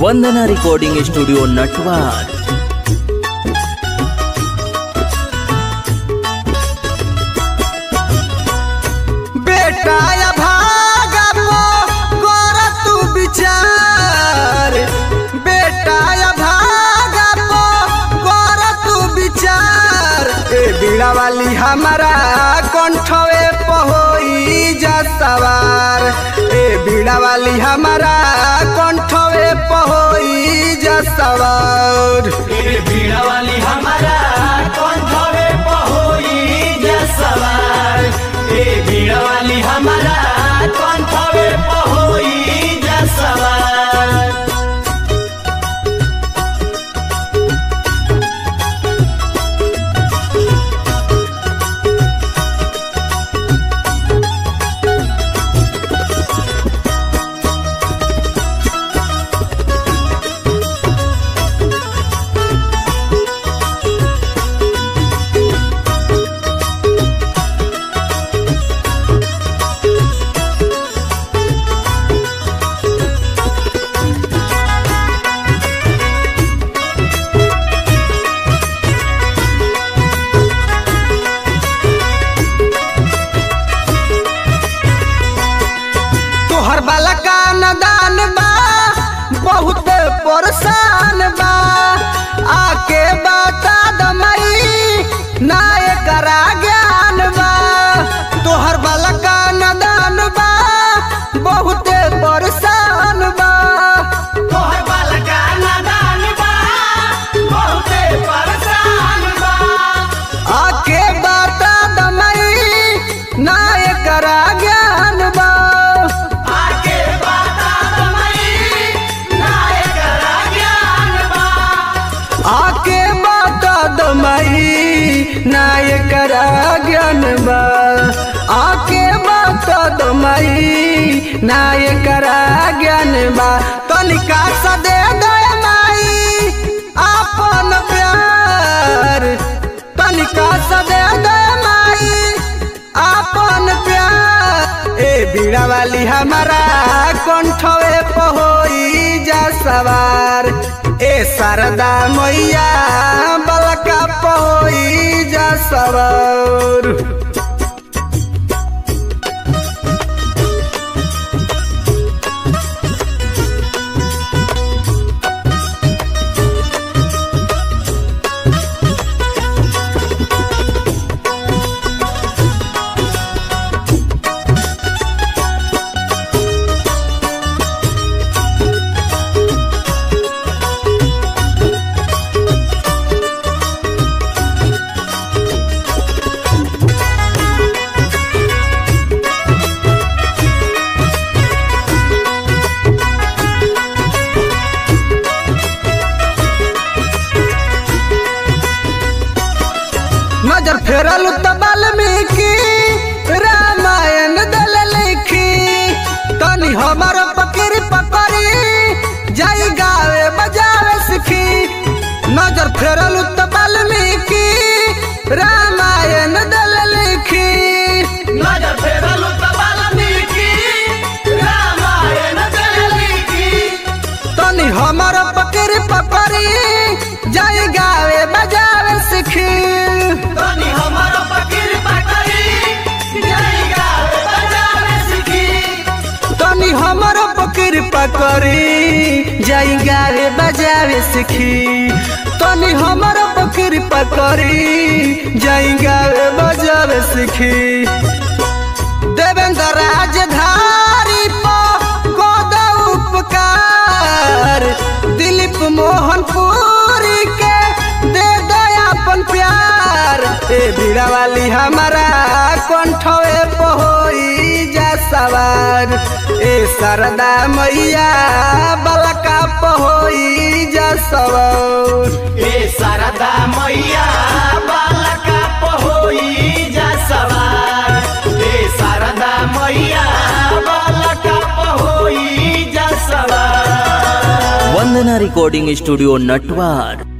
वंदना recording studio Natwar बेटा या भागा पो गोरा तू विचार बेटा या भागा पो गोरा तू विचार ए बीड़ा वाली हमारा कंठवे पहोई जा सवार ए बीड़ा वाली हमारा कंठवे पहोई जा सवार ए बीड़ा वाली हमारा कंठवे पहोई जा सवार ए बीड़ा वाली हमारा कंठवे पहोई जा सवार तोहर बाला का नदान बा बहुत परेशान बा आके बता दमई ना एकरा ज्ञान बा तोहर बाला का नदान बा बहुत परेशान बा तोहर बालका नादान बा बहुते परेशान बा आके बता दमई ना एकरा ज्ञान बा आके बता दमई ना एकरा ज्ञान बा आके बता दमई ना एकरा ज्ञान बा आके बता दमई ना एकरा ज्ञान बा तनिका सा दे दे माई आपन प्यार तनिका सा दे दे माई आपन प्यार ए बीड़ा वाली हमारा कंठवे पहोई जा सवार ए शारदा मैया बलका पहोई जा सवार नजर फेरल त वाल्मीकि रामायण दल लिखी तनी हमर पकड़ी पकड़ी जाई गावे बजावे सीखी नजर फेरल त वाल्मीकि रामायण दल लिखी नजर फेरलु त वाल्मीकि रामायण दल लिखी तनी हमर पकड़ी पकड़ी जाई गावे बजावे सीखी तनी हमर फकीर पकड़ी जय गावे बजावे सीखी तनी हमर पकड़ पकड़ी जाई गावे बजावे सीखी तनी हमर पकड़ पकड़ी जाई गावे बजावे सीखी देवेंद्र राजधारी पो गोद उपकार दिलीप मोहन पुरी के दे दयापन प्यार ए बीड़ा वाली हमारा कंठवे पहोई जा सवार ए शारदा मैया बलका पहोई जा सवार ए शारदा मैया बालका पहोई जा सवार ए शारदा मैया बालका पहोई जा सवार वंदना रिकॉर्डिंग स्टूडियो नटवार